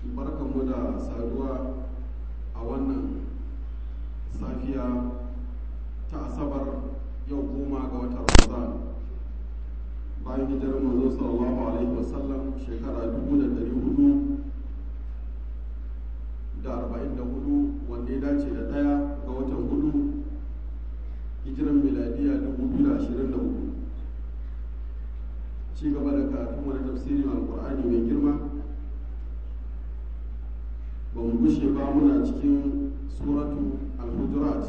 barkanmu da saduwa a wannan safiya ta asabar yau goma ga watan ramadan bayan hijirar manzo sallallahu alaihi wasallam shekara dubu da dari hudu da arba'in da hudu wanda ya dace da ɗaya ga watan hudu hijiran miladiya dubu biyu da ashirin da hudu ci gaba da karatun wani tafsirin alkur'ani mai girma ba mu gushe ba muna cikin suratu al-hujurat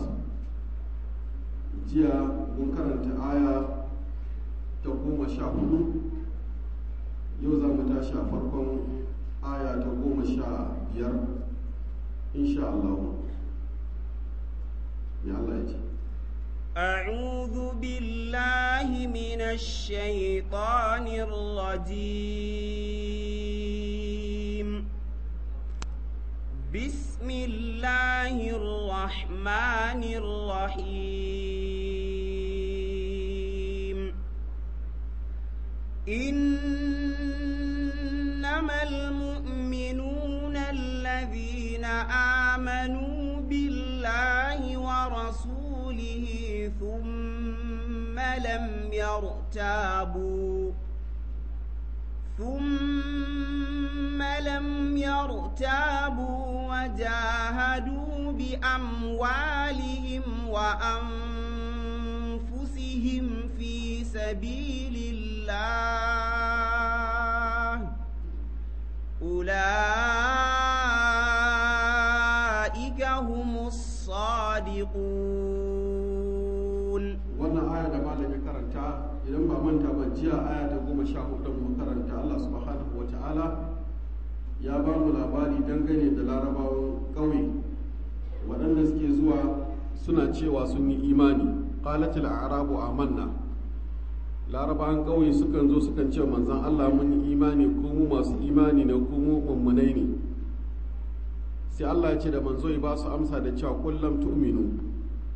jiya mun karanta aya ta goma sha hudu yau za mu tashi a farkon aya ta goma sha biyar insha Allah ya Allah ya ce أعوذ بالله من الشيطان الرجيم بسم الله الرحمن الرحيم إنما المؤمنون الذين آمنوا بالله ورسوله ثم لم يرتابوا ثم لم يرتابوا وجاهدوا بأموالهم وأنفسهم في سبيل الله أولئك هم الصادقون wannan aya da malam ya karanta idan ba manta ba jiya aya ta goma sha hudu mu karanta Allah subhanahu wa ta'ala ya ba mu labari dangane da larabawan ƙauye waɗanda suke zuwa suna cewa sun yi imani qalatil a'rabu amanna larabawan ƙauye sukan zo sukan ce manzon Allah mun yi imani ko mu masu imani ne ko mu mummunai ne sai Allah ya ce da manzo ya ba su amsa da cewa kullum tu'minu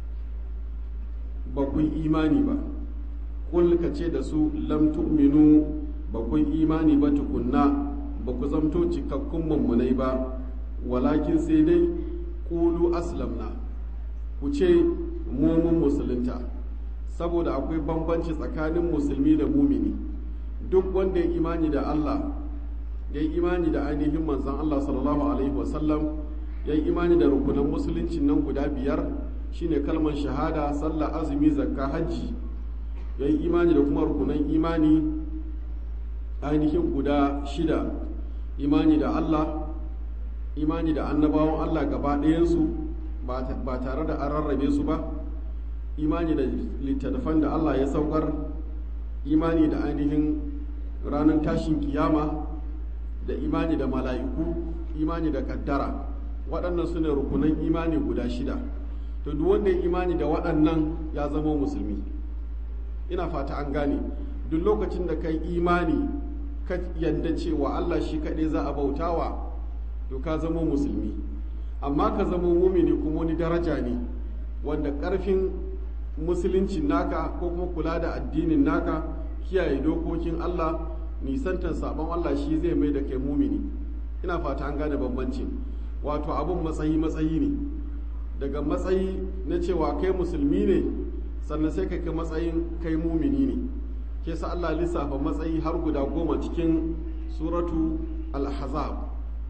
ba kun imani ba kul ka ce da su lam tu'minu ba kun imani ba tukunna ba ku zamto cikakkun mummunai ba walakin sai dai kulu aslamna ku ce mun musulunta saboda akwai bambanci tsakanin musulmi da mumini duk wanda ya imani da Allah ya yi imani da ainihin manzon Allah sallallahu alaihi wasallam ya yi imani da rukunan musulunci nan guda biyar shine kalmar shahada sallah azumi zakka hajji ya yi imani da kuma rukunan imani ainihin guda shida imani da Allah imani da annabawan Allah gaba ɗayansu ba tare da an rarrabe su ba imani da littattafan da Allah ya saukar imani da ainihin ranar tashin kiyama da imani da mala'iku imani da kaddara waɗannan su ne rukunan imani guda shida to duk wanda ya imani da waɗannan ya zama musulmi ina fata an gane duk lokacin da kai imani ka yadda cewa Allah shi kaɗai za a bautawa to ka zama musulmi amma ka zama mumini kuma wani daraja ne wanda ƙarfin musuluncin naka ko kuma kula da addinin naka kiyaye dokokin Allah nisantar sabon Allah shi zai mai da kai mumini ina fata an gane bambancin wato abun matsayi matsayi ne daga matsayi na cewa kai musulmi ne sannan sai kai matsayin kai mumini ne ke sa Allah lissafa matsayi har guda goma cikin suratu al-ahzab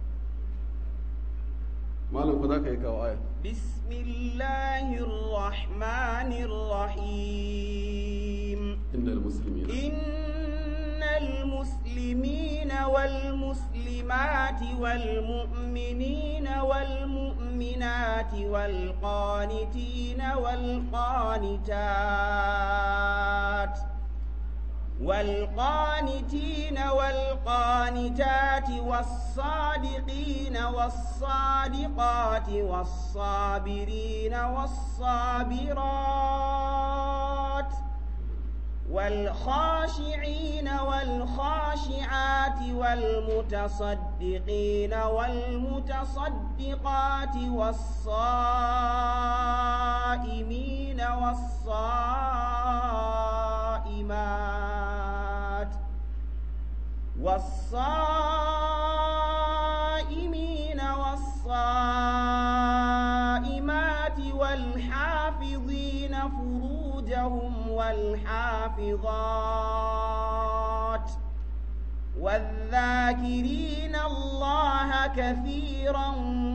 malam ku za ka yi kawo aya bismillahir rahmanir rahim innal muslimina innal muslimina wal muslimati wal mu'minina wal mu'minati wal qanitina wal qanitat والقانتين والقانتات والصادقين والصادقات والصابرين والصابرات والخاشعين والخاشعات والمتصدقين والمتصدقات والصائمين والصائمات والصائمين والصائمات والحافظين فروجهم والحافظات والذاكرين الله كثيرا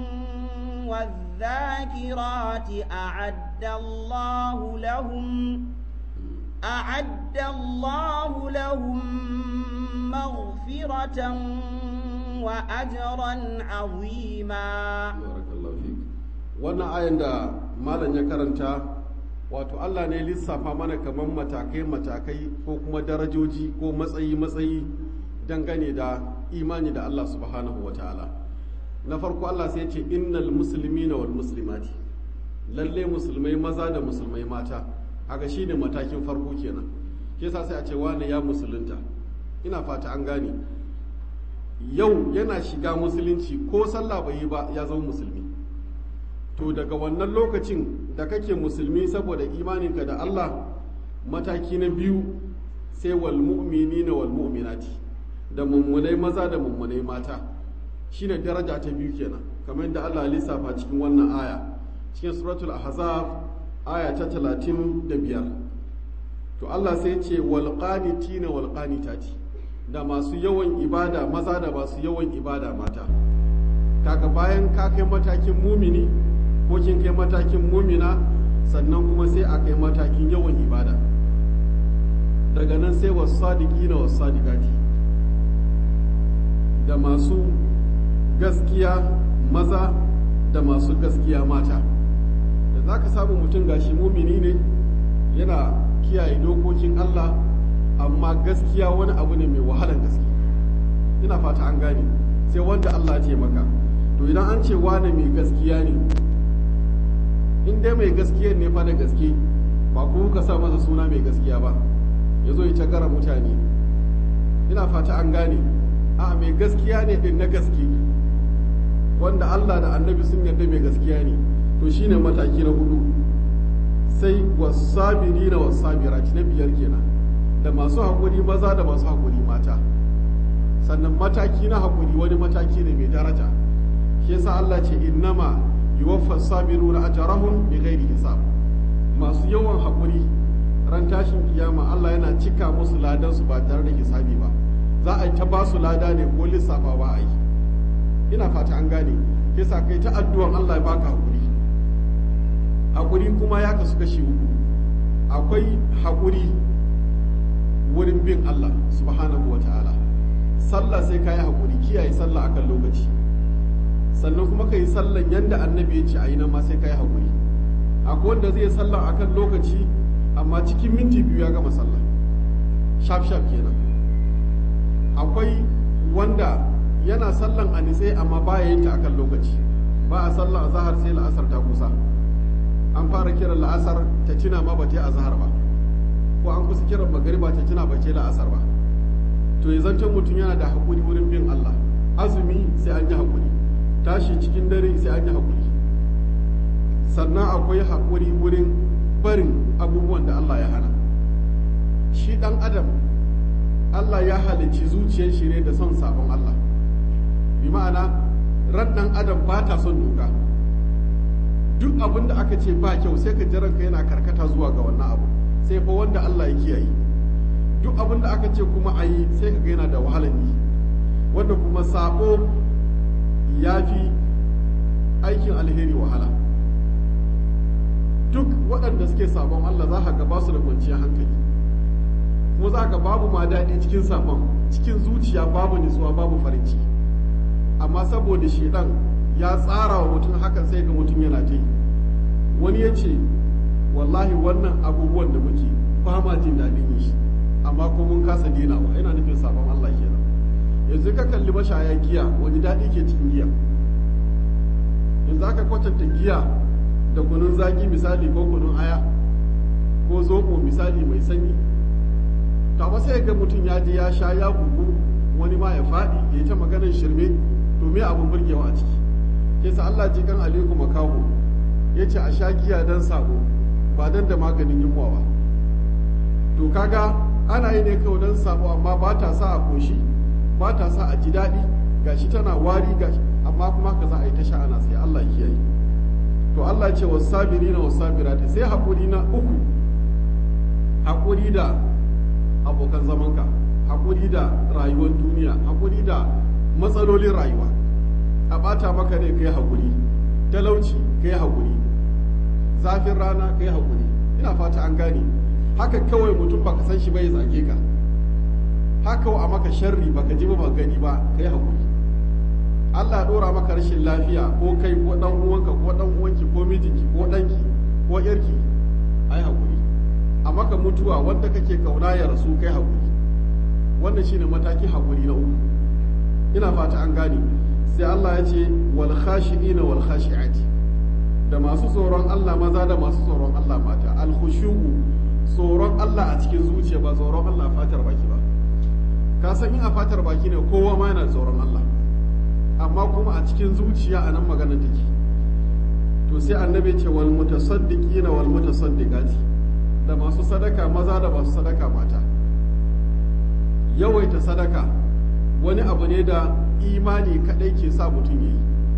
والذاكرات أعد الله لهم أعد الله لهم مغفرة وأجرا عظيما barakallahu fik wannan ayan da malam ya karanta wato Allah ne lissafa mana kamar matakai matakai ko kuma darajoji ko matsayi matsayi dangane da imani da Allah subhanahu wataala na farko Allah sai ya ce innal muslimina wal muslimati lalle musulmai maza da musulmai mata haka shine matakin farko kenan ke sa sai a ce wani ya musulunta ina fata an gane yau yana shiga musulunci ko sallah bai yi ba ya zama musulmi to daga wannan lokacin da kake musulmi saboda imaninka da Allah mataki na biyu sai wal mu'minina wal mu'minati da mummunai maza da mummunai mata shine daraja ta biyu kenan kamar yadda Allah ya lissafa cikin wannan aya cikin suratul ahzab aya ta 35 to Allah sai ya ce wal qanitina wal qanitati da masu yawan ibada maza da masu yawan ibada mata kaga bayan ka kai matakin mumini ko kin kai matakin mumina sannan kuma sai a kai matakin yawan ibada daga nan sai wasu sadiki na wasu sadikati da masu gaskiya maza da masu gaskiya mata da za ka samu mutum gashi mumini ne yana kiyaye dokokin Allah amma gaskiya wani abu ne mai wahalar gaske ina fata an gane sai wanda Allah ce maka to idan an ce wane mai gaskiya ne in dai mai gaskiya ne fa da gaske ba ku ka sa masa suna mai gaskiya ba ya zo ya gara mutane ina fata an gane a mai gaskiya ne din na gaske wanda Allah da annabi sun yarda mai gaskiya ne to shine mataki na hudu sai wasabirina wasabirati na biyar kenan da masu haƙuri maza da masu haƙuri mata sannan mataki na haƙuri wani mataki ne mai daraja shi yasa Allah ce innama yuwaffa sabiruna ajrahum bighairi hisab masu yawan haƙuri ran tashin kiyama Allah yana cika musu ladan su ba tare da hisabi ba za a yi ta ba su lada ne ko lissafa ba a yi ina fata an gane yasa kai ta addu'an Allah ya baka haƙuri haƙuri kuma ya kasu kashi uku akwai haƙuri wurin bin Allah subhanahu wa ta'ala sallah sai ka yi haƙuri kiyaye sallah akan lokaci sannan kuma ka yi sallan yadda annabi ya ce a yi nan ma sai ka yi haƙuri akwai wanda zai sallah akan lokaci amma cikin minti biyu ya gama sallah shaf shaf kenan akwai wanda yana sallan a nitse amma ba ya yin ta akan lokaci ba a sallah a zahar sai la'asar ta kusa an fara kiran la'asar ta tuna ma ba ta yi a zahar ba ko an kusa kiran magariba ta tuna ba ce la'asar ba to ya zancen mutum yana da haƙuri wurin bin Allah azumi sai an yi haƙuri tashi cikin dare sai an yi haƙuri sannan akwai haƙuri wurin barin abubuwan da Allah ya hana shi ɗan adam Allah ya halicci zuciyar shi ne da son sabon Allah bi ma'ana ran ɗan adam ba ta son doka duk abin da aka ce ba kyau sai ka jiranka yana karkata zuwa ga wannan abu sai fa wanda Allah ya kiyaye duk abin da aka ce kuma a yi sai ka yana da wahalar yi wanda kuma sabo ya fi aikin alheri wahala duk waɗanda suke sabon Allah za ka ga ba su da kwanciyar hankali kuma za ka babu ma daɗi cikin sabon cikin zuciya babu nutsuwa babu farin ciki amma saboda shedan ya tsara wa mutum hakan sai ga mutum yana ta yi wani ya ce wallahi wannan abubuwan da muke ba ma jin daɗin yi amma ko mun kasa denawa yana nufin sabon Allah kenan yanzu ka kalli mashaya giya wani daɗi ke cikin giya yanzu aka kwatanta giya da kunun zaki misali ko kunun aya ko zoɓo misali mai sanyi to amma sai ga mutum ya je ya sha ya bugu wani ma ya faɗi ya yi ta maganar shirme to me abin burgewa a ciki ke sa Allah ji kan aliku makaho ya ce a sha giya don sabo ba don da maganin yunwa ba to kaga ana yi ne kawai don sabo amma ba ta sa a koshi ba ta sa a ji daɗi gashi tana wari gashi amma kuma haka za a yi ta sha'ana sai Allah ya kiyaye to Allah ya ce wasabirina wasabirati sai haƙuri na uku haƙuri da abokan zamanka haƙuri da rayuwar duniya haƙuri da matsalolin rayuwa a ɓata maka ne kai haƙuri talauci kai haƙuri zafin rana kai haƙuri ina fata an gane haka kawai mutum baka san shi bai zage ka haka a maka sharri baka ji ba gani ba kai haƙuri Allah ya ɗora maka rashin lafiya ko kai ko ɗan uwanka ko ɗan uwanki ko mijinki ko ɗanki ko ƴarki ai haƙuri a maka mutuwa wanda kake kauna ya rasu kai haƙuri wannan shine mataki haƙuri na uku ina fata an gane sai Allah ya ce wal khashi'ina wal khashi'ati da masu tsoron Allah maza da masu tsoron Allah mata al khushu'u tsoron Allah a cikin zuciya ba tsoron Allah fatar baki ba ka san in a fatar baki ne kowa ma yana tsoron Allah amma kuma a cikin zuciya a nan maganar take to sai annabi ce wal mutasaddiqina wal mutasaddiqati da masu sadaka maza da masu sadaka mata yawaita sadaka wani abu ne da imani kadai ke sa mutum yayi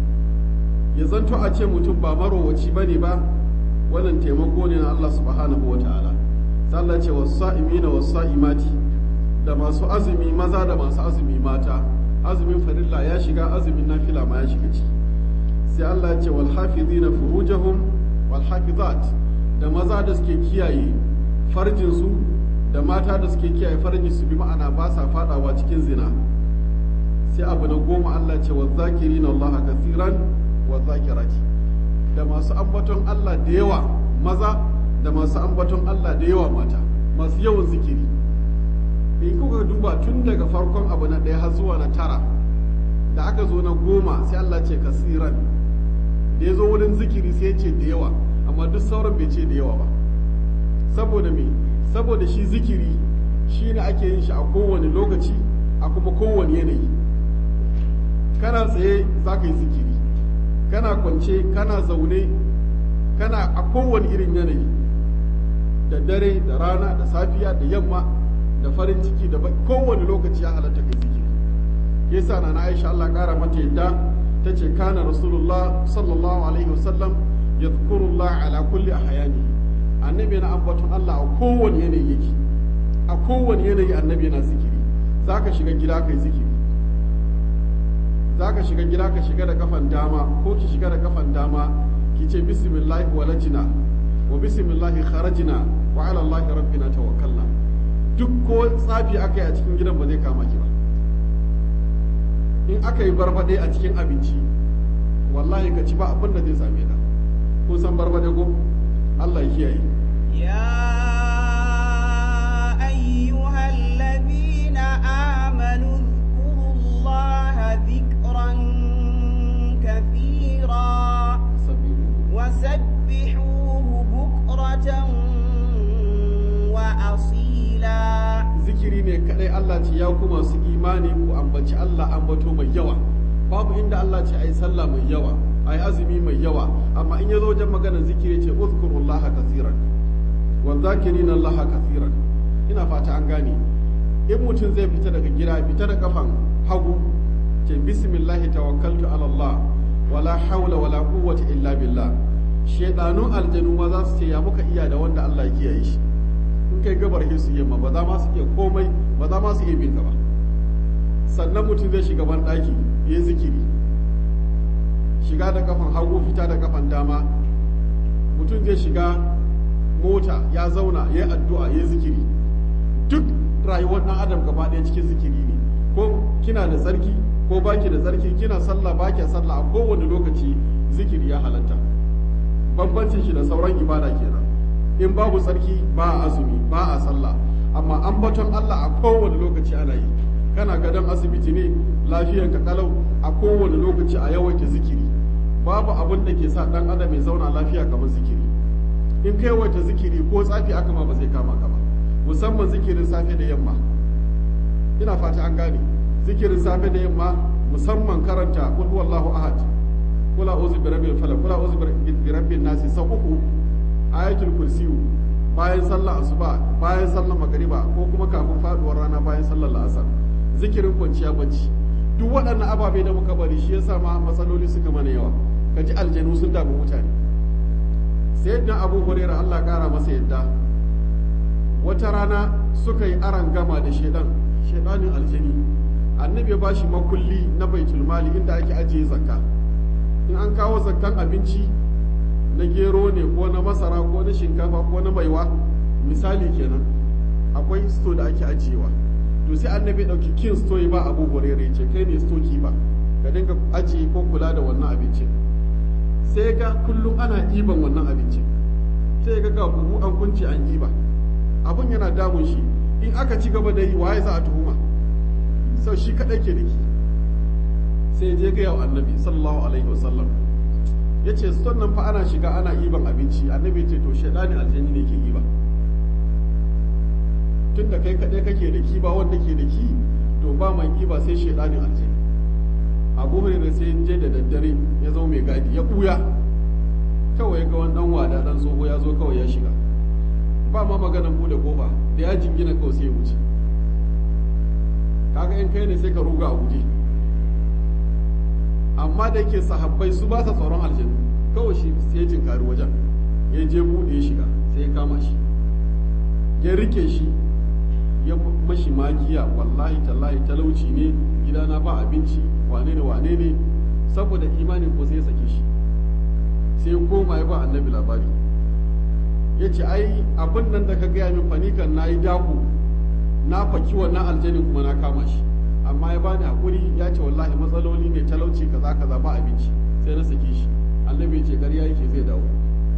ya zanto a ce mutum ba marowaci bane ba wannan taimako ne na Allah subhanahu wataala sai Allah ce was-sa'imina was-sa'imati da masu azumi maza da masu azumi mata azumin farilla ya shiga azumin nafila ma ya shiga ciki sai Allah ya ce wal hafizina furujahum wal hafizat da maza da suke kiyaye farjin su da mata da suke kiyaye farjin su bi ma'ana ba sa fadawa cikin zina sai abu na goma Allah ce wa zakirina Allah kathiran wa zakirati da masu ambaton Allah da yawa maza da masu ambaton Allah da yawa mata masu yawan zikiri in kuka duba tun daga farkon abu na ɗaya har zuwa na tara da aka zo na goma sai Allah ce kasiran da ya zo wurin zikiri sai ya ce da yawa amma duk sauran bai ce da yawa ba saboda me saboda shi zikiri shi ne ake yin shi a kowane lokaci a kuma kowane yanayi kana tsaye za ka yi zikiri kana kwance kana zaune kana a kowane irin yanayi da dare da rana da safiya da yamma da farin ciki da kowane lokaci ya halatta kai zikiri yasa na Aisha Allah kara mata yadda ta ce kana rasulullah sallallahu alaihi wasallam yadhkurullah ala kulli ahyani annabi na ambaton Allah a kowane yanayi yake a kowane yanayi annabi yana zikiri zaka shiga gida kai zikiri zaka shiga gida ka shiga da kafan dama ko ki shiga da kafan dama ki ce bismillahi walajina wa bismillahi kharajina wa ala allahi rabbina tawakkalna duk ko tsafi aka yi a cikin gidan ba zai kama ki ba in aka yi barbade a cikin abinci wallahi ka ci ba abin da zai same ka kun san barbade ko Allah ya kiyaye يا أيها الذين آمنوا اذكروا الله ذكرا كثيرا وسبحوه بكرة وأصيلا zikiri ne kadai Allah ce ya kuma su imani ku ambaci Allah ambato mai yawa babu inda Allah ce ai sallah mai yawa ai azumi mai yawa amma in yazo wajen maganar zikiri ce uzkurullaha kaseeran wa zakirina Allah kaseeran ina fata an gane in mutum zai fita daga gida fita da kafan hagu ce bismillahi tawakkaltu ala Allah wala hawla wala quwwata illa billah shedanun aljanu ma za su ce ya muka iya da wanda Allah ya kiyaye shi in kai gabar su yamma ba za ma su iya komai ba za ma su iya bin ba sannan mutum zai shiga ban daki ya zikiri shiga da kafan hagu fita da kafan dama mutum zai shiga mota ya zauna ya yi addu'a ya zikiri duk rayuwar ɗan adam gaba ɗaya cikin zikiri ne ko kina da tsarki ko baki da tsarki kina sallah baki sallah a kowane lokaci zikiri ya halatta bambancin shi da sauran ibada kenan in babu tsarki ba a azumi ba a sallah amma ambaton Allah a kowane lokaci ana yi kana gadon asibiti ne lafiyan ka kalau a kowane lokaci a yawaita zikiri babu abin da ke sa dan adam ya zauna lafiya kamar zikiri in kai yawaita zikiri ko tsafi aka ma ba zai kama ka ba musamman zikirin safe da yamma ina fata an gane zikirin safe da yamma musamman karanta qul huwallahu ahad qul a'udhu bi rabbil falaq qul a'udhu bi rabbin nas sau uku ayatul kursiyu bayan sallar asuba bayan sallar magariba ko kuma kafin faduwar rana bayan sallar la'asar zikirin kwanciya bacci duk waɗannan ababe da muka bari shi yasa ma matsaloli suka mana yawa ka ji aljanu sun damu mutane sayyidina abu huraira Allah kara masa yadda wata rana suka yi aran gama da shedan shedanin aljani annabi ya bashi makulli na baitul mali inda ake ajiye zakka in an kawo zakkan abinci na gero ne ko na masara ko na shinkafa ko na maiwa misali kenan akwai sto da ake ajiyewa to sai annabi ya dauki kin sto ya ba abu hurairah ya ce kai ne sto ba ka dinga ajiye ko kula da wannan abincin sai ga kullum ana iban wannan abincin sai ga ga buhu an kunce an iba abun yana damun shi in aka ci gaba da yi waye za a tuhuma sau shi kadai ke diki sai je ga yau annabi sallallahu alaihi wasallam ya ce nan fa ana shiga ana iban abinci annabi ce to shaidani aljanni ne ke iba tun da kai kadai kake da ki ba wanda ke da ki to ba mai iba sai shaidanin aljanni abu hurairah sai je da daddare ya zo mai gadi ya buya kawai ga wani dan wada dan tsoho ya zo kawai ya shiga ba ma maganan bude kofa da ya jingina kawai sai ya wuce kaga in kai ne sai ka ruga a guje amma da yake sahabbai su ba sa tsoron aljanu kawai shi sai ya tinkari wajen ya je bude ya shiga sai ya kama shi ya rike shi ya mashi magiya wallahi tallahi talauci ne gidana ba abinci wane ne wane ne saboda imanin ko sai ya sake shi sai ya koma ya ba annabi labari ya ce ai abin nan da ka gaya min fanikan na yi daku na faki wannan aljanin kuma na kama shi amma ya bani hakuri ya ce wallahi matsaloli ne talauci kaza kaza ba abinci sai na sake shi annabi ya ce ƙarya yake zai dawo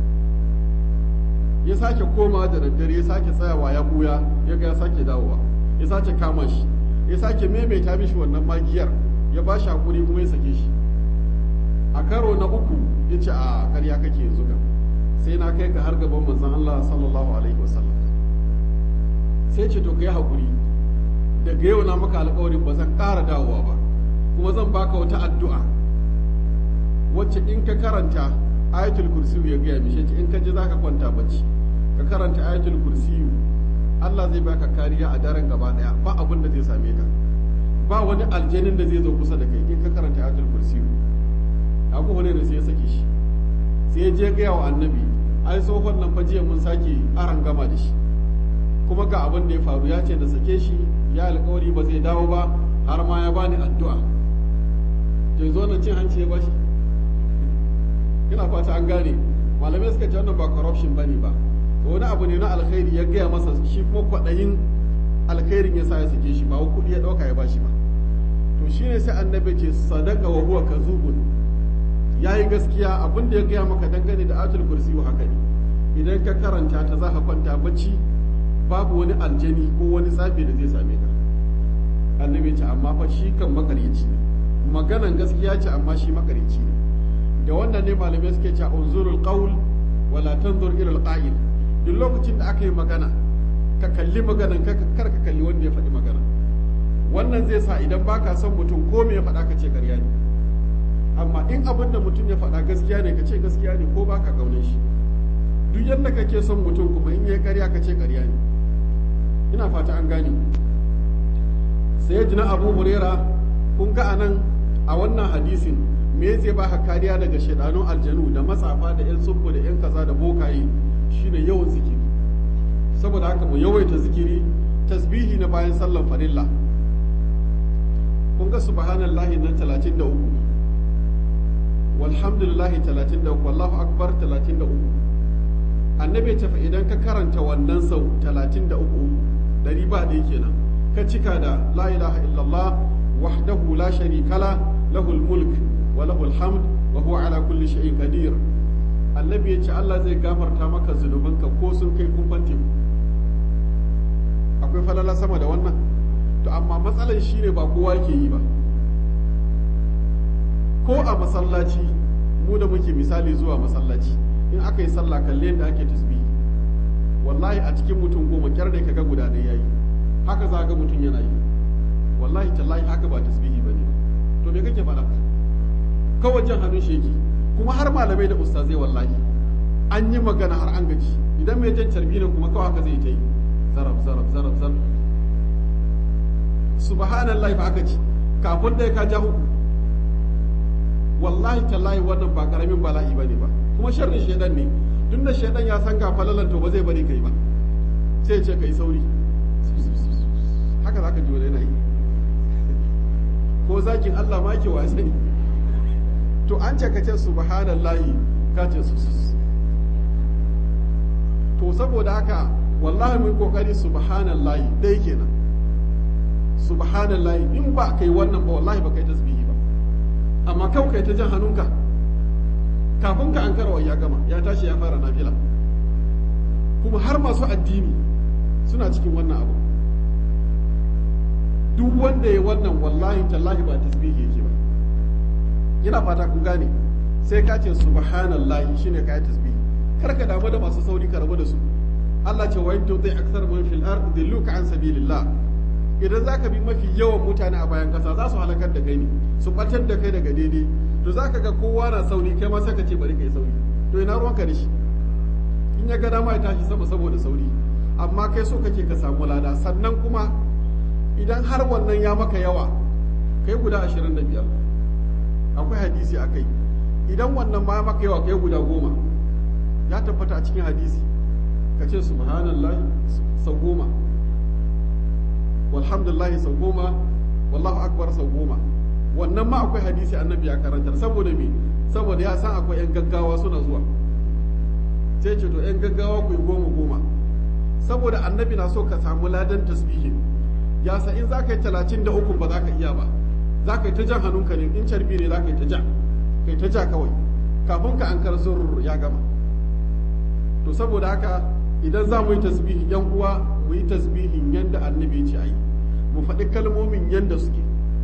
ya sake komawa da daddare ya sake tsayawa ya buya ya ga ya sake dawowa ya sake kama shi ya sake maimaita mishi wannan magiyar ya ba shi hakuri kuma ya sake shi a karo na uku ya ce a karya kake yanzu ga sai na kai ka har gaban manzon Allah sallallahu alaihi wasallam sai ce to kai hakuri daga yau na maka alƙawarin ba zan ƙara dawowa ba kuma zan baka wata addu'a wacce in ka karanta ayatul kursiyu ya gaya mishi in ka ji zaka kwanta bacci ka karanta ayatul kursiyu Allah zai baka kariya a daren gaba daya ba abin da zai same ka ba wani aljanin da zai zo kusa da kai in ka karanta ayatul kursiyu abu wani ne sai ya sake shi sai ya je gaya wa annabi ai tsohon nan fa jiya mun sake aran gama da shi kuma ga abin da ya faru ya ce da sake shi ya alkawari ba zai dawo ba har ma ya bani addu'a to zo nan cin hanci ya bashi ina fata an gane malamai suka ce wannan ba corruption bane ba to wani abu ne na alkhairi ya gaya masa shi kuma kwaɗayin alkhairin ya sa ya sake shi ba wa kuɗi ya ɗauka ya bashi ba to shine sai annabi ce sadaka wa huwa kazubun yayi gaskiya abin da ya gaya maka dangane da atul kursi haka ne idan ka karanta ta za ka kwanta bacci babu wani aljani ko wani tsafi da zai same ka annabi ce amma fa shi kan makaryaci ne maganan gaskiya ce amma shi makaryaci ne da wannan ne malamai suke cewa unzurul qaul wala tanzur ila alqa'il duk lokacin da aka yi magana ka kalli maganan ka kar ka kalli wanda ya faɗi magana wannan zai sa idan baka son mutum ko me ya faɗa ka ce ƙarya ne amma in abin da mutum ya faɗa gaskiya ne ka ce gaskiya ne ko baka kaunin shi duk yadda kake son mutum kuma in yayi ƙarya ka ce ƙarya ne ina fata an gane sai jina abu hurera kun ga anan a wannan hadisin me zai baka kariya daga shaidanun aljanu da matsafa da yan tsubbu da yan kaza da bokaye shine yawan zikiri saboda haka mu yawaita zikiri tasbihi na bayan sallan farilla kun ga subhanallahi nan 33 walhamdulillahi 33 wallahu akbar 33 annabi ta fa idan ka karanta wannan sau 33 dari ba ɗaya kenan ka cika da la ilaha illallah wahdahu la sharika la lahul mulk wa lahul hamd wa huwa ala kulli shay'in qadir annabi ya ce Allah zai gafarta maka zunubanka ko sun kai kumfan teku akwai falala sama da wannan to amma matsalar shine ba kowa ke yi ba ko a masallaci mu da muke misali zuwa masallaci in aka yi sallah kalle yadda ake tasbihi wallahi a cikin mutum goma kyar da kaga guda ɗaya yayi haka za ga mutum yana yi wallahi tallahi haka ba tasbihi bane to me kake faɗa kawai jan hannun sheki kuma har malamai da ustazai wallahi an yi magana har an gaji idan mai jan carbi ne kuma kawai haka zai ta yi zarab zarab zarab zarab subhanallahi fa aka ci kafin ɗaya ka ja uku wallahi tallahi wannan ba karamin bala'i bane ba kuma sharrin shedan ne tun da shedan ya san ga falalan to ba zai bari kai ba sai ya ce kai sauri haka zaka ji wani yana yi ko zakin Allah ma ke wasa ne to an ce ka ce subhanallahi ka ce su to saboda haka wallahi mun kokari subhanallahi dai kenan subhanallahi in ba kai wannan ba wallahi ba kai tasbihi ba amma kau kai ta jan hannunka kafin ka an karawa ya gama ya tashi ya fara nafila kuma har masu addini suna cikin wannan abu duk wanda ya wannan wallahi tallahi ba tasbihi yake ba ina fata kun gane sai ka ce subhanallahi shine ka yi tasbihi kar ka damu da masu sauri ka rabu da su Allah ce wa yanto zai aksar man fil ard dilluka an sabilillah idan zaka bi mafi yawan mutane a bayan kasa za su halakar da kai ne su batar da kai daga daidai to zaka ga kowa na sauri kai ma sai ka ce bari kai sauri to ina ruwanka da shi in ya ga dama ya tashi sama saboda sauri amma kai so kake ka samu lada sannan kuma idan har wannan ya maka yawa kai guda ashirin da biyar akwai hadisi a kai idan wannan ma maka yawa kai guda goma ya tabbata a cikin hadisi ka ce subhanallahi sau goma walhamdulillahi sau goma wallahu akbar sau goma wannan ma akwai hadisi annabi ya karantar saboda me saboda ya san akwai yan gaggawa suna zuwa sai ce to yan gaggawa ku yi goma goma saboda annabi na so ka samu ladan tasbihin ya sa in za ka yi talatin da uku ba za ka iya ba za ka yi ta jan hannunka ne in carbi ne za ka yi ta ja ka yi ta ja kawai kafin ka an karzur ya gama to saboda haka idan za mu yi tasbihi yan uwa mu yi tasbihin yanda annabi ce ayi mu faɗi kalmomin yanda suke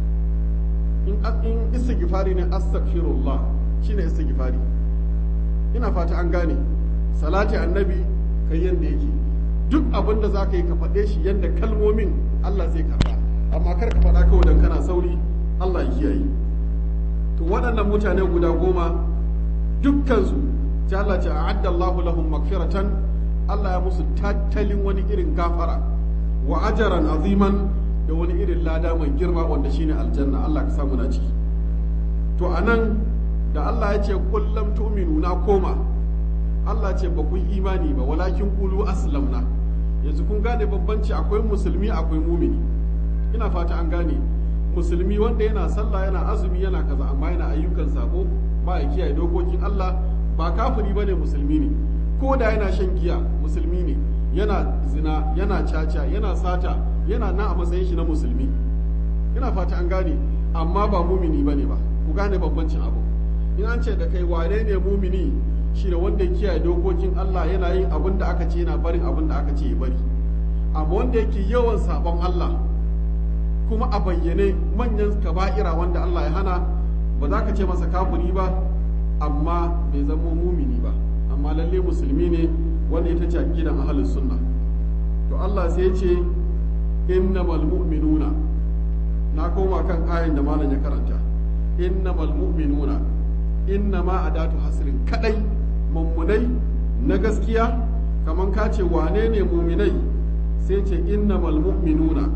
in in istighfari ne astaghfirullah shine istighfari ina fata an gane salati annabi kai yanda yake duk abin da za ka yi ka faɗe shi yanda kalmomin Allah zai karɓa amma kar ka faɗa kawai dan kana sauri Allah ya kiyaye to waɗannan mutane guda goma dukkansu ta Allah ce a'adda Allahu lahum magfiratan Allah ya musu tattalin wani irin gafara wa ajaran aziman da wani irin lada mai girma wanda shine aljanna Allah ka samu na ciki to anan da Allah ya ce kullum tu'minu na koma Allah ce ba ku imani ba walakin qulu aslamna yanzu kun gane bambanci akwai musulmi akwai mumini ina fata an gane musulmi wanda yana sallah yana azumi yana kaza amma yana ayyukan sako ba ya kiyaye dokokin Allah ba kafiri bane musulmi ne ko da yana shan giya musulmi ne yana zina yana caca yana sata yana nan a matsayin shi na musulmi ina fata an gane amma ba mumini bane ba ku gane bambancin abu in an ce da kai wane ne mumini shi da wanda ya kiyaye dokokin Allah yana yin abin da aka ce yana barin abin da aka ce ya bari amma wanda yake yawan sabon Allah kuma a bayyane manyan kaba'ira wanda Allah ya hana ba za ka ce masa kafiri ba amma bai zama mumini ba amma lalle musulmi ne wanda ita ce aqidan ahlus sunna to Allah sai ya ce innamal mu'minuna na koma kan ayin da malam ya karanta innamal mu'minuna innama adatu hasrin kadai mummunai na gaskiya kaman ka ce wane ne muminai sai ce innamal mu'minuna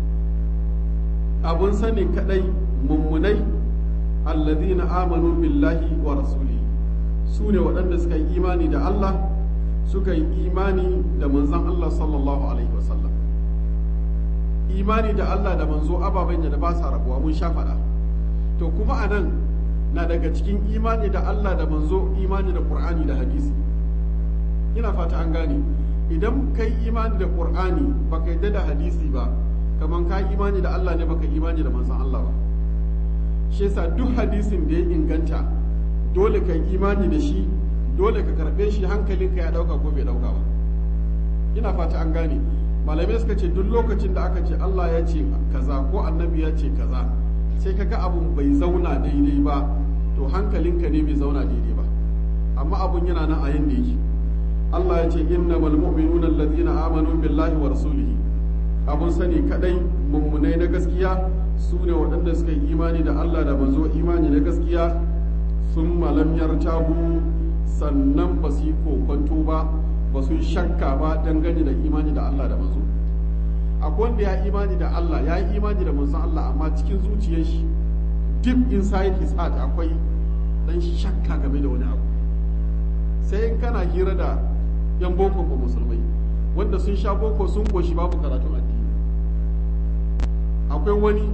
abun sani kadai mummunai alladhina amanu billahi wa rasulihi su ne waɗanda suka yi imani da Allah suka yi imani da manzon Allah sallallahu alaihi wasallam imani da Allah da manzo ababen da ba sa rabuwa mun sha faɗa to kuma a nan na daga cikin imani da Allah da manzo imani da Qur'ani da hadisi ina fata an gane idan kai imani da Qur'ani baka yadda da hadisi ba kaman ka imani da Allah ne baka imani da manzon Allah ba shi yasa duk hadisin da ya inganta dole ka yi imani da shi dole ka karɓe shi hankalinka ya ɗauka ko bai ɗauka ba ina fata an gane malamai suka ce duk lokacin da aka ce Allah ya ce kaza ko annabi ya ce kaza sai ka ga abun bai zauna daidai ba to hankalinka ne bai zauna daidai ba amma abun yana nan a yanda yake Allah ya ce innamal mu'minuna allazina amanu billahi wa rasulihi abun sani kadai mummunai na gaskiya su ne waɗanda suka yi imani da Allah da manzo imani na gaskiya sun malam yartabu sannan ba su yi kokonto ba ba su shakka ba dangane da imani da Allah da manzo akwai wanda ya imani da Allah ya yi imani da manzon Allah amma cikin zuciyar shi deep inside his heart akwai dan shakka game da wani abu sai in kana hira da yan boko ko musulmai wanda sun sha boko sun koshi babu karatun addini akwai wani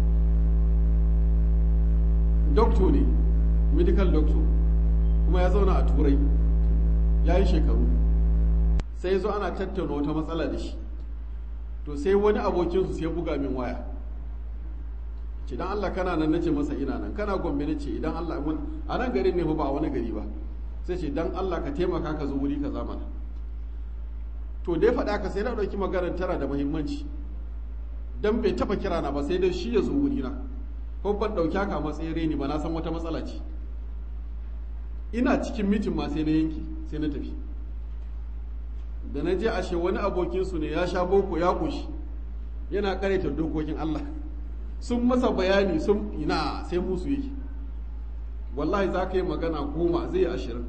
doctor ne medical doctor kuma ya zauna a turai ya yi shekaru sai zo ana tattauna wata matsala da shi to sai wani abokinsu sai buga min waya ce dan Allah kana nan nace masa ina nan kana gombe nace idan Allah a nan garin ne ba a wani gari ba sai ce dan Allah ka taimaka ka zo wuri ka zamana to dai faɗa ka sai na ɗauki maganar tana da muhimmanci dan bai taɓa kira na ba sai dai shi ya zo wuri na ko ban ɗauki haka matsayin reni ba na san wata matsala ce ina cikin mitin ma sai na yanki sai na tafi da na je ashe wani abokinsu ne ya sha boko ya ƙoshi yana ƙareta dokokin Allah sun masa bayani sun ina sai musu yake wallahi za ka yi magana goma zai yi ashirin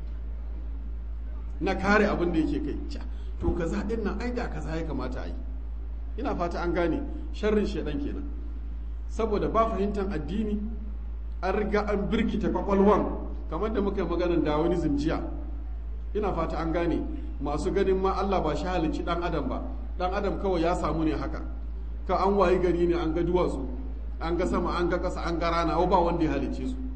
na kare abin da yake kai to kaza din nan ai da kaza ya kamata a yi ina fata an gane sharrin shaidan kenan saboda ba fahimtar addini an riga an birkita kwakwalwan kamar da muka yi maganar da wani jiya ina fata an gane masu ganin ma Allah ba shi halicci dan adam ba dan adam kawai ya samu ne haka ka an wayi gari ne an ga duwatsu an ga sama an ga ƙasa an ga rana ba wanda ya halicce su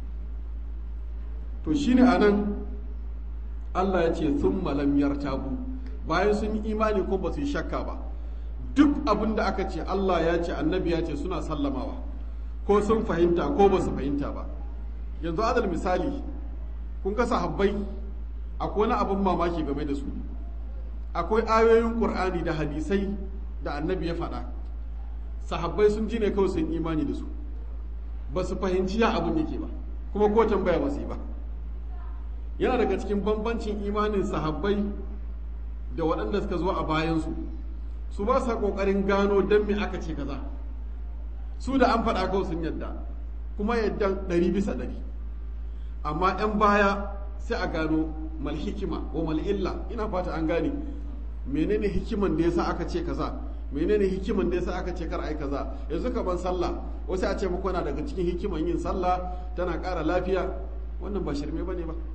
to shine anan Allah ya ce sun malam yartabu bayan sun yi imani ko ba su yi shakka ba duk abin da aka ce Allah ya ce annabi ya ce suna sallamawa ko sun fahimta ko ba su fahimta ba yanzu adal misali kun ga sahabbai akwai wani abin mamaki game da su akwai ayoyin qur'ani da hadisai da annabi ya faɗa sahabbai sun ji ne kawai sun imani da su ba su fahimci ya abin yake ba kuma ko tambaya ba su yi ba yana daga cikin bambancin imanin sahabbai da waɗanda suka zo a bayansu su ba sa ƙoƙarin gano don me aka ce kaza su da an faɗa kawai sun yadda kuma yadda ɗari bisa ɗari amma 'yan baya sai a gano mal hikima wa mal illa ina fata an gane menene hikiman da yasa aka ce kaza menene hikiman da yasa aka ce kar ai kaza yanzu kaman sallah wasu a ce muku na daga cikin hikiman yin sallah tana ƙara lafiya wannan ba shirme bane ba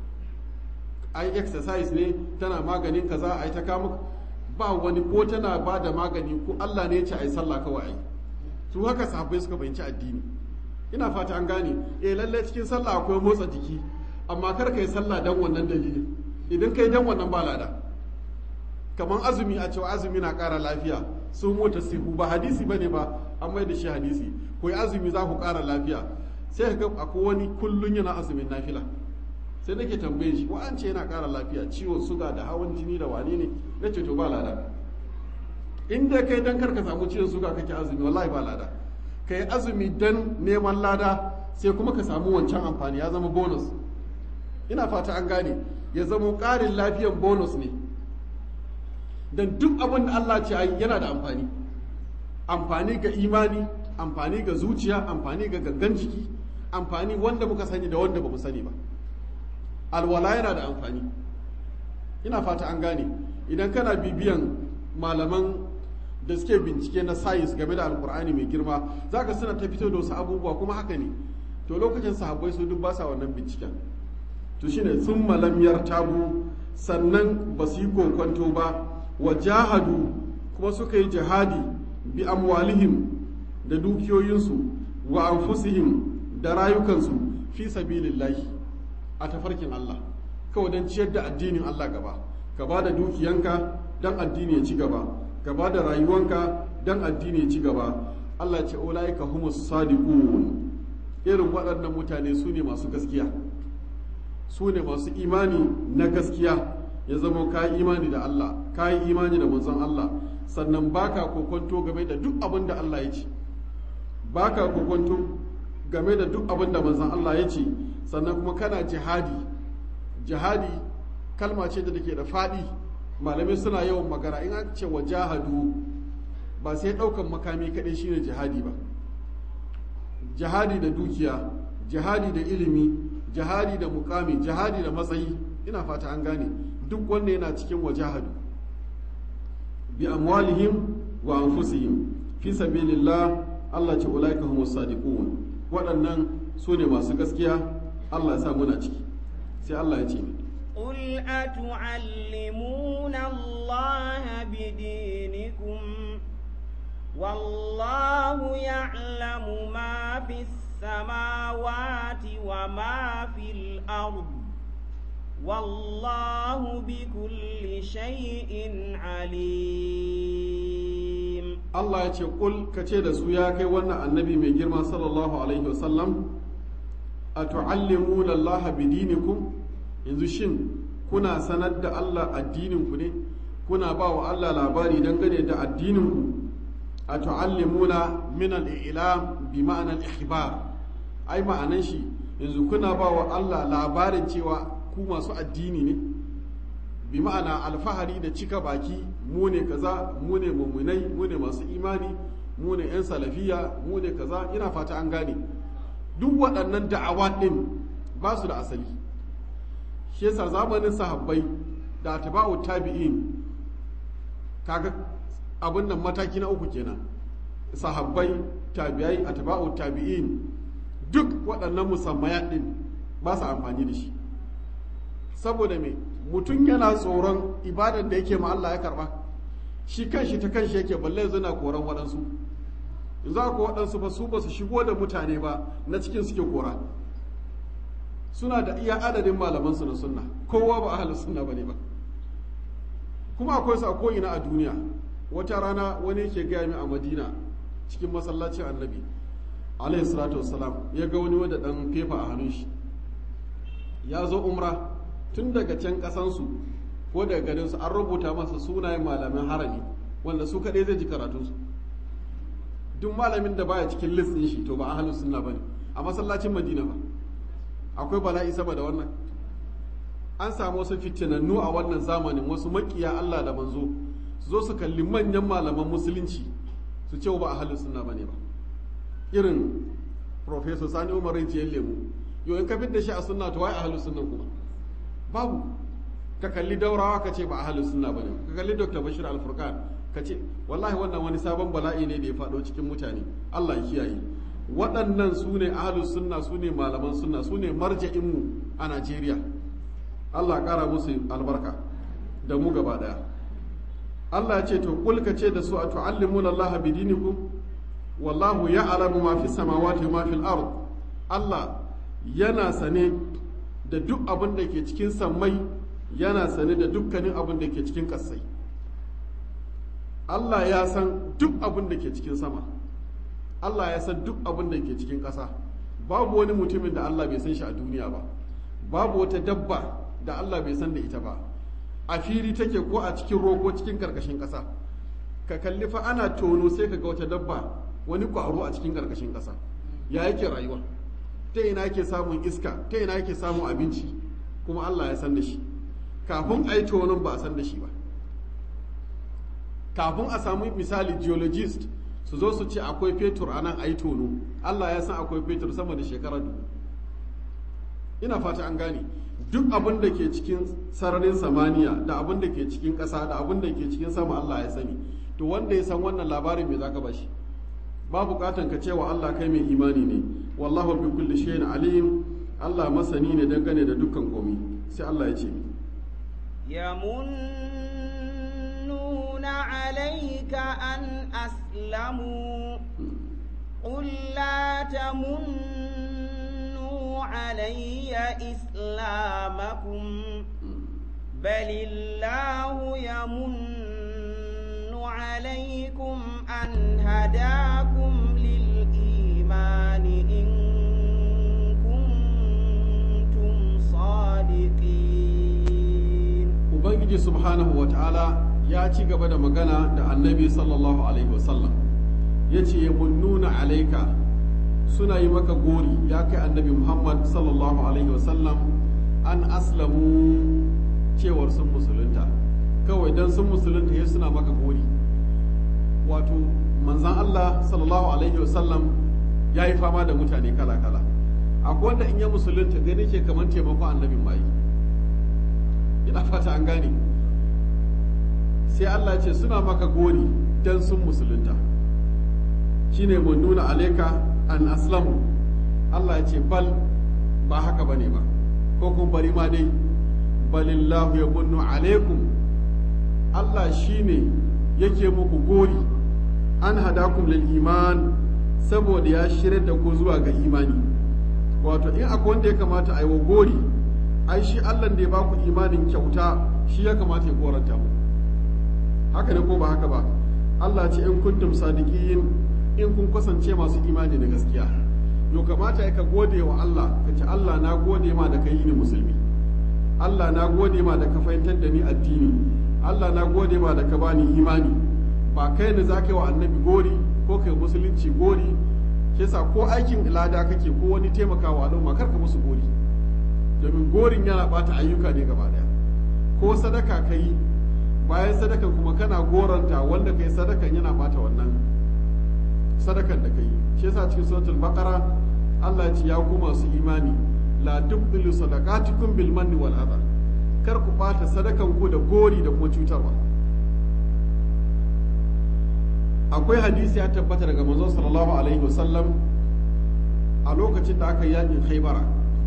ai exercise ne tana maganin kaza ai ta kama ba wani ko tana ba da magani ko Allah ne ya ce ai sallah kawai ai su haka sahabbai suka fahimci addini ina fata an gane eh lalle cikin sallah akwai motsa jiki amma kar kai sallah dan wannan dalilin idan kai dan wannan ba lada kamar azumi a cewa azumi na ƙara lafiya sun mota sihu ba hadisi bane ba an mai da shi hadisi ko azumi za ku ƙara lafiya sai ka ga akwai wani kullun yana azumin nafila sai nake tambaye shi wa an ce yana ƙara lafiya ciwon suga da hawan jini da wane ne na ce to ba lada in dai kai dan karka samu ciwon suga kake azumi wallahi ba lada kai azumi dan neman lada sai kuma ka samu wancan amfani ya zama bonus ina fata an gane ya zama ƙarin lafiyan bonus ne dan duk abin da Allah ce ayi yana da amfani amfani ga imani amfani ga zuciya amfani ga gangan jiki amfani wanda muka sani da wanda ba mu sani ba alwala yana da amfani ina fata an gane idan kana bibiyan malaman da suke bincike na sayis game da alkur'ani mai girma za ka suna ta fito da wasu abubuwa kuma haka ne to lokacin sahabbai su duk ba sa wannan binciken to shine sun malamyar tabu sannan ba su yi kokonto ba wa jahadu kuma suka yi jihadi bi amwalihim da dukiyoyinsu wa anfusihim da rayukansu fi sabilillahi a tafarkin Allah kawai don ciyar da addinin Allah gaba ka ba da dukiyanka don addini ya ci gaba ka ba da rayuwanka don addini ya ci gaba Allah ce ulaika humus sadiqun irin waɗannan mutane su ne masu gaskiya su ne masu imani na gaskiya ya zama ka yi imani da Allah ka yi imani da manzon Allah sannan baka kokonto game da duk abin da Allah ya ce baka kokonto game da duk abin da manzon Allah ya ce sannan kuma kana jihadi jihadi kalma ce da take da faɗi malamai suna yawan magana in aka ce wa jahadu ba sai ɗaukan makami kaɗai shine jihadi ba jihadi da dukiya jihadi da ilimi jihadi da mukami jihadi da matsayi ina fata an gane duk wanda yana cikin wajahadu bi amwalihim wa anfusihim fi sabilillah Allah ce ulaika humus sadiqun waɗannan su ne masu gaskiya Allah ya sa muna ciki sai Allah ya ce قل أتعلمون الله بدينكم والله يعلم ما في السماوات وما في الأرض والله بكل شيء عليم Allah ya ce kul ka ce da su ya kai wannan annabi mai girma sallallahu alaihi wasallam a tu'allimuna Allah bidinikum yanzu shin kuna sanar da Allah addininku ne kuna ba wa Allah labari dangane da addininku a tu'allimuna min al-ilam bi ma'ana al-ikhbar ai ma'anan shi yanzu kuna ba wa Allah labarin cewa ku masu addini ne bi ma'ana alfahari da cika baki mu ne kaza mu ne mummunai mu ne masu imani mu ne 'yan salafiya mu ne kaza ina fata an gane duk waɗannan da'awa ɗin ba su da asali shi yasa zamanin sahabbai da atba'u tabi'in kaga abin nan mataki na uku kenan sahabbai tabi'ai atba'u tabi'in duk waɗannan musammaya ɗin ba su amfani da shi saboda me mutum yana tsoron ibadar da yake ma Allah ya karba shi kanshi ta kanshi yake balle zana koran waɗansu za ku waɗansu ba su ba su shigo da mutane ba na cikin suke kora suna da iya adadin malamansu na sunna kowa ba ahalus sunna bane ba kuma akwai su a ko'ina a duniya wata rana wani yake gaya min a madina cikin masallacin annabi alaihi salatu wassalam ya ga wani wadda dan fefa a hannun shi ya zo umra tun daga can kasansu ko daga garinsu an rubuta masa sunayen malamin harami wanda su kaɗai zai ji karatunsu duk malamin da baya cikin list ɗin shi to ba ahlus sunna bane a masallacin madina ba akwai bala'i sama da wannan an samu wasu fitinannu a wannan zamanin wasu makiya Allah da manzo su zo su kalli manyan malaman musulunci su ce ba ahlus sunna bane ba irin professor Sani Umar Rijiyar Lemu yau in ka da shi a sunna to wai ahlus sunna kuma babu ka kalli daurawa ka ce ba ahlus sunna bane ka kalli Dr. Bashir Al-Furqan ka ce wallahi wannan wani sabon bala'i ne da ya faɗo cikin mutane Allah ya kiyaye waɗannan su ne ahlus sunna su ne malaman sunna su ne marja'inmu a Najeriya Allah ƙara musu albarka da mu gaba ɗaya Allah ya ce to kul ka ce da su a tu'allimuna Allah bidinikum wallahu ya'lamu ma fi samawati wa ma fil ard Allah yana sane da duk abin da ke cikin sammai yana sane da dukkanin abin da ke cikin ƙasai Allah ya san duk abin da ke cikin sama Allah ya san duk abin da ke cikin ƙasa babu wani mutumin da Allah bai san shi a duniya ba babu wata dabba da Allah bai san da ita ba a fili take ko a cikin roko cikin karkashin ƙasa ka kalli fa ana tono sai ka ga wata dabba wani ƙwaro a cikin karkashin ƙasa ya yake rayuwa ta ina yake samun iska ta ina yake samun abinci kuma Allah ya san da shi kafin a yi tonon ba a san da shi ba kafin a samu misali geologist su zo su ce akwai fetur a nan a yi tono Allah ya san akwai fetur sama da shekara dubu ina fata an gane duk abin da ke cikin sararin samaniya da abin da ke cikin ƙasa da abin da ke cikin sama Allah ya sani to wanda ya san wannan labarin me zaka bashi ba bukatan ka cewa Allah kai mai imani ne wallahu bi kulli shay'in alim Allah masani ne dangane da dukkan komai sai Allah ya ce يمنون عليك أن أسلموا قل لا تمنوا علي إسلامكم بل الله يمن عليكم أن هداكم للإيمان إن كنتم صادقين ubangiji subhanahu wa ta'ala ya ci gaba da magana da annabi sallallahu alaihi wasallam ya ce ya nuna alaika suna yi maka gori ya kai annabi muhammad sallallahu alaihi wasallam an aslamu cewar sun musulunta kawai don sun musulunta ya suna maka gori wato manzan allah sallallahu alaihi wasallam ya yi fama da mutane kala-kala akwai wanda in ya musulunta gani ke kamar taimakon annabin mai ina fata an gane sai Allah ce suna maka gori dan sun musulunta shine mun nuna alaika an aslamu Allah ya ce bal ba haka bane ba ko kun bari ma dai balillahu ya munnu alaikum Allah shine yake muku gori an hadakum lil iman saboda ya shirya da ku zuwa ga imani wato in akwai wanda ya kamata a yi wa gori ai shi Allah da ya ba ku imanin kyauta shi ya kamata ya koranta mu haka ne ko ba haka ba Allah ce in kuntum sadiqin in kun kasance masu imani da gaskiya yo kamata ya ka gode wa Allah ka ce Allah na gode ma da kai ni musulmi Allah na gode ma da ka fahimtar da ni addini Allah na gode ma da ka bani imani ba kai ne za ka yi wa annabi gori ko kai musulunci gori shi sa ko aikin lada kake ko wani taimakawa al'umma kar ka musu gori domin gorin yana bata ayyuka ne gaba daya ko sadaka ka yi bayan sadakan kuma kana goranta wanda kai sadakan yana bata wannan sadakan da kai shi yasa cikin suratul baqara Allah ya ce ya ku masu imani la tubdilu sadaqatikum bil manni wal adha kar ku bata sadakan ku da gori da kuma cutarwa akwai hadisi ya tabbata daga manzon sallallahu alaihi wasallam a lokacin da aka yakin khaybara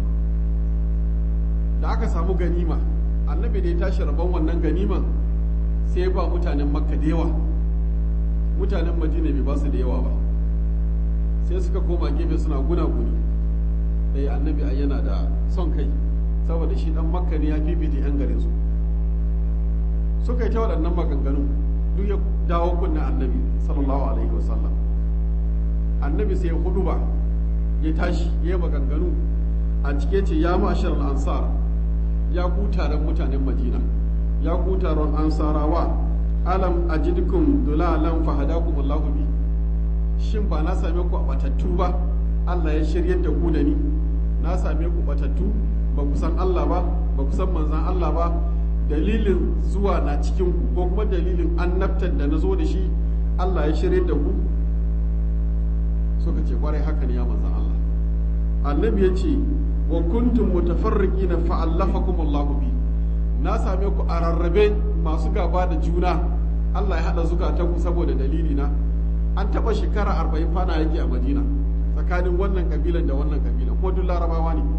da aka samu ganima annabi da ya tashi rabon wannan ganiman sai ya ba mutanen makka da yawa mutanen madina bai ba su da yawa ba sai suka koma gefe suna guna-guni da annabi a yana da son kai saboda shi dan makka ne ya fifita yan garin su suka yi ta waɗannan maganganu duk ya dawo kunna annabi sallallahu alaihi wasallam annabi sai ya hudu ba ya tashi ya yi maganganu a cike ce ya mashar ansar ya ku taron mutanen madina ya ku taron ansarawa alam ajidkum dulalan fahadakum allahu bi shin ba na same ku a batattu ba Allah ya shiryar da ku da ni na same ku batattu ba ku san Allah ba ba ku san manzan Allah ba dalilin zuwa na cikin ku ko kuma dalilin annabtar da na zo da shi Allah ya shiryar da ku suka ce kwarai haka ne ya manzan Allah annabi ya ce wa kuntum mutafarriqina fa allafakum Allahu bi na same ku a rarrabe masu gaba da juna Allah ya hada zukatanku saboda dalili na an taba shekara arba'in fana yake a Madina tsakanin wannan kabilan da wannan kabilan ko duk larabawa ne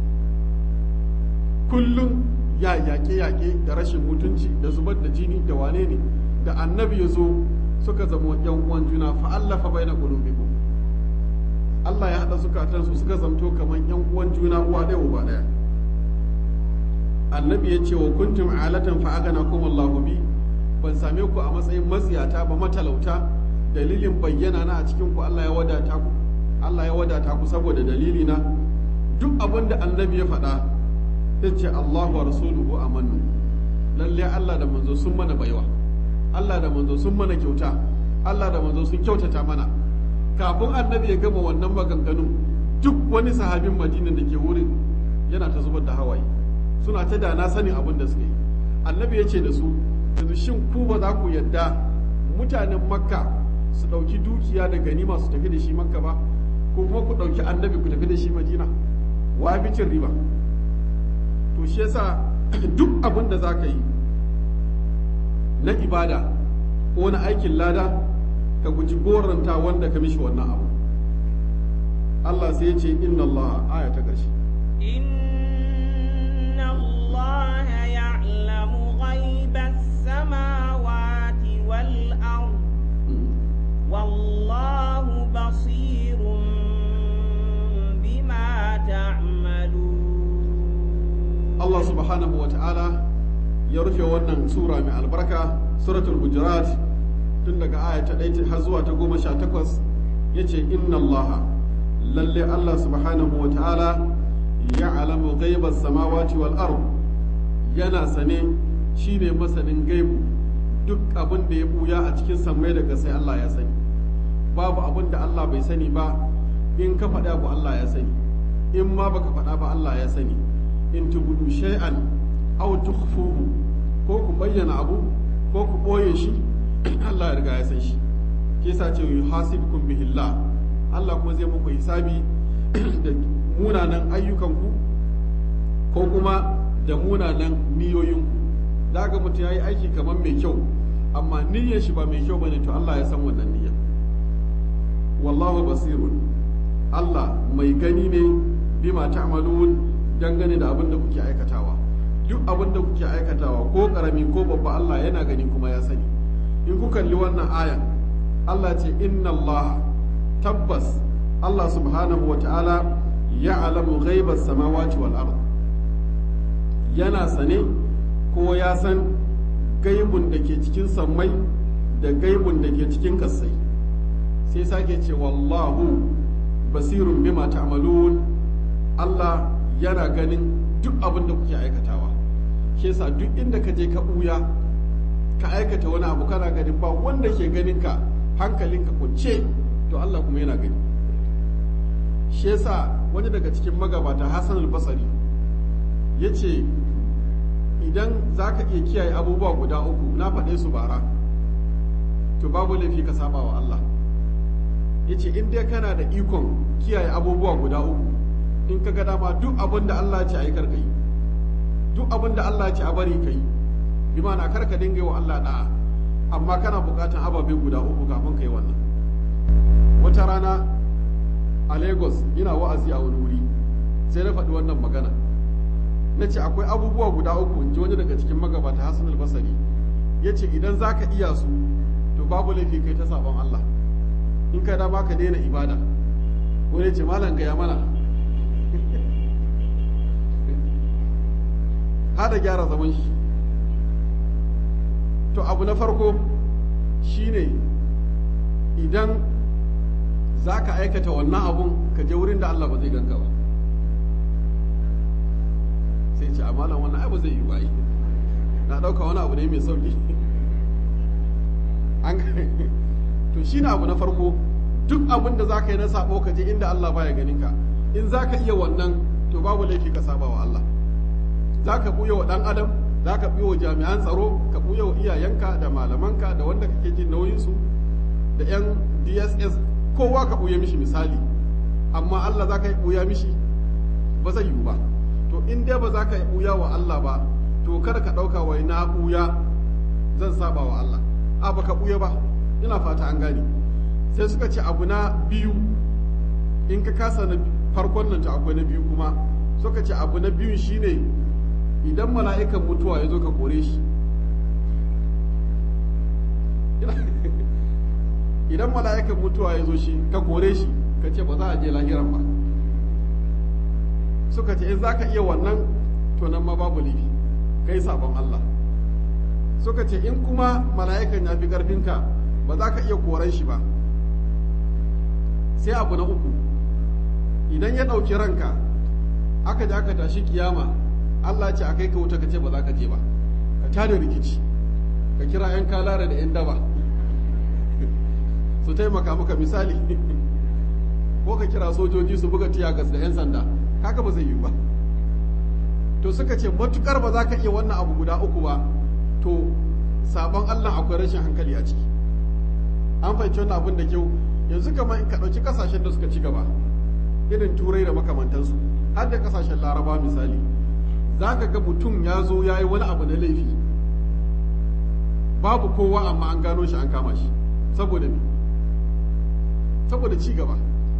kullum ya yaƙe-yaƙe da rashin mutunci da zubar da jini da wane ne da annabi ya zo suka zama yan uwan juna fa allafa baina qulubikum Allah ya haɗa zukatansu suka zamto kamar yan uwan juna uwa ɗaya uba ɗaya annabi ya ce wa kuntum alatan fa agana kum Allahu bi ban same ku a matsayin matsiyata ba matalauta dalilin bayyana na a cikin ku Allah ya wadata ku Allah ya wadata ku saboda dalili na duk abin da annabi ya faɗa ya ce Allahu wa rasuluhu amannu lalle Allah da manzo sun mana baiwa Allah da manzo sun mana kyauta Allah da manzo sun kyautata mana kafin annabi ya gama wannan maganganun duk wani sahabin madina da ke wurin yana ta zubar da hawaye suna ta da na sanin abin da suka yi annabi ya ce da su yanzu shin ku ba za ku yadda mutanen makka su ɗauki dukiya da ganima su tafi da shi makka ba ko kuma ku ɗauki annabi ku tafi da shi madina wa fi cin riba to shi yasa duk abin da za ka yi na ibada ko na aikin lada ka guji goranta wanda ka mishi wannan abu Allah sai ya ce inna Allah aya ta ƙarshe إن الله يعلم غيب السماوات والأرض والله بصير بما تعملون Allah subhanahu wa ta'ala ya rufe wannan sura mai albarka suratul hujurat tun daga aya ta ɗaya har zuwa ta goma sha takwas ya ce inna Allah lalle Allah subhanahu wa ta'ala ya alamu gaibar samawati wal ard yana sane shine masanin gaibu duk abin da ya buya a cikin sammai daga sai Allah ya sani babu abin da Allah bai sani ba in ka faɗa abu Allah ya sani in ma baka faɗa ba Allah ya sani in tubudu shay'an aw tukhfuhu ko ku bayyana abu ko ku boye shi Allah ya riga ya san shi ke sa ce yuhasibukum bihillah Allah kuma zai muku hisabi da munanan ayyukanku ko kuma da munanan niyoyinku da ga mutum ya yi aiki kamar mai kyau amma niyyar shi ba mai kyau bane to Allah ya san wannan niyya wallahu basirun Allah mai gani ne bima ta'malun dangane da abin da kuke aikatawa duk abin da kuke aikatawa ko karami ko babba Allah yana gani kuma ya sani in ku kalli wannan ayan Allah ce inna Allah tabbas Allah subhanahu wa ta'ala ya'lamu ghaibas samawati wal ard yana sane ko ya san gaibun da ke cikin sammai da gaibun da ke cikin kasai sai sake ce wallahu basirun bima ta'malun Allah yana ganin duk abin da kuke aikatawa shi yasa duk inda ka je ka buya ka aikata wani abu kana ganin ba wanda ke ganin ka hankalinka kunce to Allah kuma yana gani shi yasa wani daga cikin magabata Hassan al-Basri yace idan za ka iya kiyaye abubuwa guda uku na faɗe su bara to babu laifi ka saba wa Allah ya ce in dai kana da ikon kiyaye abubuwa guda uku in ka ga dama duk abin da Allah ce a yi karka yi duk abin da Allah ce a bari ka yi bi ma'ana kar ka dinga yi wa Allah da'a amma kana buƙatan ababe guda uku kafin ka yi wannan wata rana a Lagos ina wa'azi a wani wuri sai na faɗi wannan magana na ce akwai abubuwa guda uku in ji wani daga cikin magabata hassan albasari ya ce idan za ka iya su to babu laifi kai ta sabon Allah in ka dama ka daina ibada wani ce malam gaya mana hada gyara zaman shi to abu na farko shine idan za ka aikata wannan abun ka je wurin da Allah ba zai ganka ba sai ce amalan wannan ai ba zai yi ba yi na ɗauka wani abu ne mai sauki an to shi na abu na farko duk abin da za ka yi na sabo ka je inda Allah baya ganin ka in za ka iya wannan to babu laifi ka saba wa Allah za ka buya wa ɗan adam za ka buya wa jami'an tsaro ka buya wa iyayenka da malamanka da wanda kake jin nauyinsu da 'yan dss kowa ka buya mishi misali amma Allah za ka yi buya mishi ba zai yiwu ba to in dai ba za ka yi ɓuya wa Allah ba to kada ka ɗauka wai na ɓuya zan saba wa Allah a ba ka ɓuya ba ina fata an gane sai suka ce abu na biyu in ka kasa na farkon nan to akwai na biyu kuma suka ce abu na biyun shine idan mala'ikan mutuwa ya zo ka kore shi idan mala'ikan mutuwa ya zo shi ka kore shi ka ce ba za a je lahiran ba suka ce in za ka iya wannan to nan ma babu laifi kai sabon Allah suka ce in kuma mala'ikan ya fi ƙarfinka ba za ka iya koran shi ba sai abu na uku idan ya ɗauki ranka aka ji aka tashi kiyama Allah ce a kai ka wuta ka ce ba za ka je ba ka tada rikici ka kira 'yan kalara da 'yan daba su taimaka maka misali ko ka kira sojoji su buga tiyagas da 'yan sanda haka ba zai yi ba to suka ce matukar ba za ka iya wannan abu guda uku ba to sabon Allah akwai rashin hankali a ciki an fahimci wannan abin da kyau yanzu kamar in ka ɗauki ƙasashen da suka ci gaba irin turai da makamantansu har da ƙasashen laraba misali za ka ga mutum ya zo ya yi wani abu na laifi babu kowa amma an gano shi an kama shi saboda me saboda ci gaba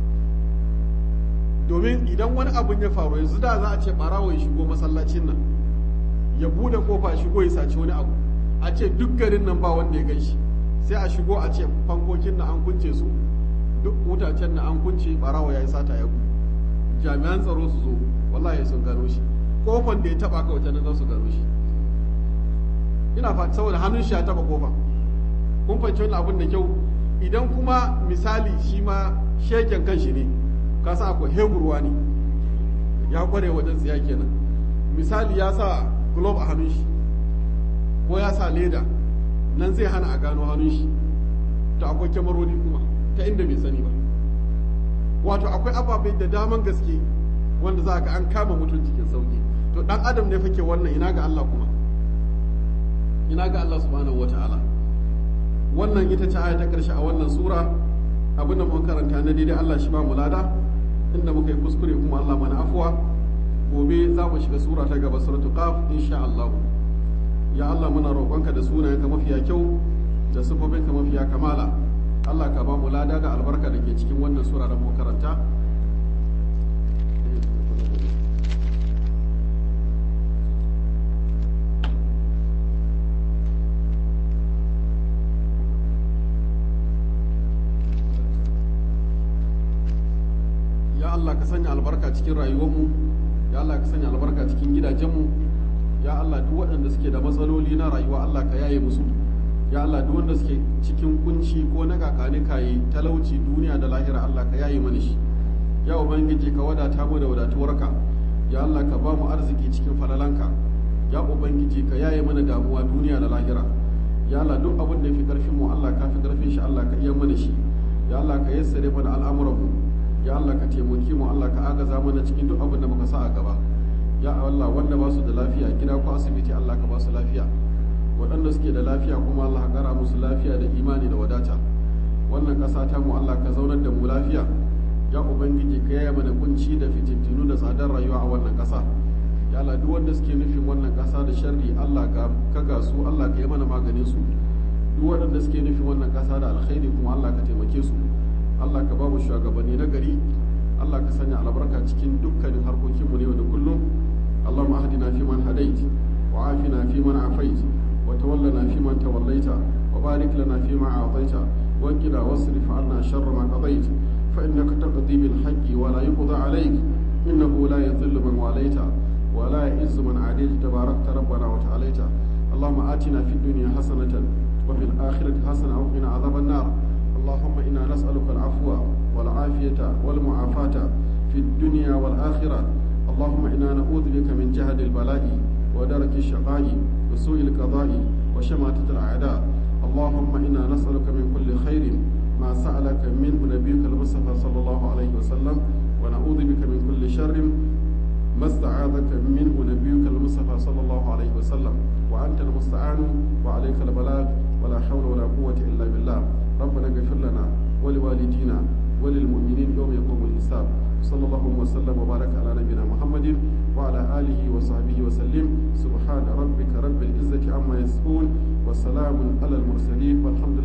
domin idan wani abun ya faru yanzu da za a ce ɓarawo ya shigo masallacin nan ya bude kofa shigo ya saci wani abu a ce duk garin nan ba wanda ya gan shi sai a shigo a ce fankokin na an kunce su duk wutacen na an kunce ɓarawo ya yi sata ya gudu jami'an tsaro su zo wallahi sun gano shi kofan da ya taba ka wata nan za su gano shi ina fata saboda hannun shi ya taba kofa kun fahimci wannan abin da kyau idan kuma misali shi ma sheken kan shi ne ka san akwai heburwa ne ya kware wajen tsiya kenan misali ya sa glove a hannun shi ko ya sa leda nan zai hana a gano hannun shi to akwai kyamarori kuma ta inda bai sani ba wato akwai ababe da daman gaske wanda za ga an kama mutum cikin sauki to dan adam ne fake wannan ina ga Allah kuma ina ga Allah subhanahu wata'ala wannan ita ce aya ta karshe a wannan sura abin da mun karanta na daidai Allah shi ba mu lada inda muka yi kuskure kuma Allah mana afuwa gobe za mu shiga sura ta gaba suratul qaf insha Allah ya Allah muna roƙonka da sunayenka mafiya kyau da sifofinka mafiya kamala Allah ka ba mu lada da albarka da ke cikin wannan sura da mu karanta ya Allah ka sanya albarka cikin rayuwarmu ya Allah ka sanya albarka cikin gidajenmu ya Allah duk waɗanda suke da matsaloli na rayuwa Allah ka yaye musu ya Allah duk wanda suke cikin kunci ko na kakani kayi talauci duniya da lahira Allah ka yaye mana shi ya ubangiji ka wadata mu da wadatuwarka ya Allah ka ba mu arziki cikin falalanka ya ubangiji ka yaye mana damuwa duniya da lahira ya Allah duk abin da fi karfin mu Allah ka fi karfin shi Allah ka iya mana shi ya Allah ka yassare mana al'amuran mu ya Allah ka taimaki mu Allah ka agaza mana cikin duk abin da muka sa a gaba ya Allah wanda ba su da lafiya gida ko asibiti Allah ka ba su lafiya waɗanda suke da lafiya kuma Allah ka kara musu lafiya da imani da wadata wannan ƙasa ta mu Allah ka zaunar da mu lafiya ya ubangiji ka yaya mana kunci da fitintinu da tsadar rayuwa a wannan ƙasa ya Allah duk wanda suke nufin wannan ƙasa da sharri Allah ka ga su Allah ka yi mana maganin su duk waɗanda suke nufin wannan ƙasa da alkhairi kuma Allah ka taimake su Allah ka ba mu shugabanni na gari Allah ka sanya albarka cikin dukkanin harkokinmu ne yau da kullum Allahumma ahdina fi man hadait wa afina fi man afait wa tawallana fi man tawallaita wa barik lana fi ma a'taita wa qina wasrif 'anna sharra ma qadait fa innaka taqdi bil haqqi wa la yuqda 'alayk innahu la yadhillu man walaita wa la yu'izzu man 'adayta tabarakta rabbana wa ta'alaita اللهم آتنا في الدنيا حسنة وفي الآخرة حسنة وقنا عذاب النار اللهم إنا نسألك العفو والعافية والمعافاة في الدنيا والآخرة اللهم إنا نعوذ بك من جهد البلاء ودرك الشقاء وسوء القضاء وشماتة الأعداء اللهم إنا نسألك من كل خير ما سألك منه نبيك المصطفى صلى الله عليه وسلم ونعوذ بك من كل شر ما استعاذك منه نبيك المصطفى صلى الله عليه وسلم وأنت المستعان وعليك البلاغ ولا حول ولا قوة إلا بالله ربنا اغفر لنا ولوالدينا وللمؤمنين يوم يقوم الحساب صلى الله وسلم وبارك على نبينا محمد وعلى آله وصحبه وسلم سبحان ربك رب العزة عما يصفون وسلام على المرسلين والحمد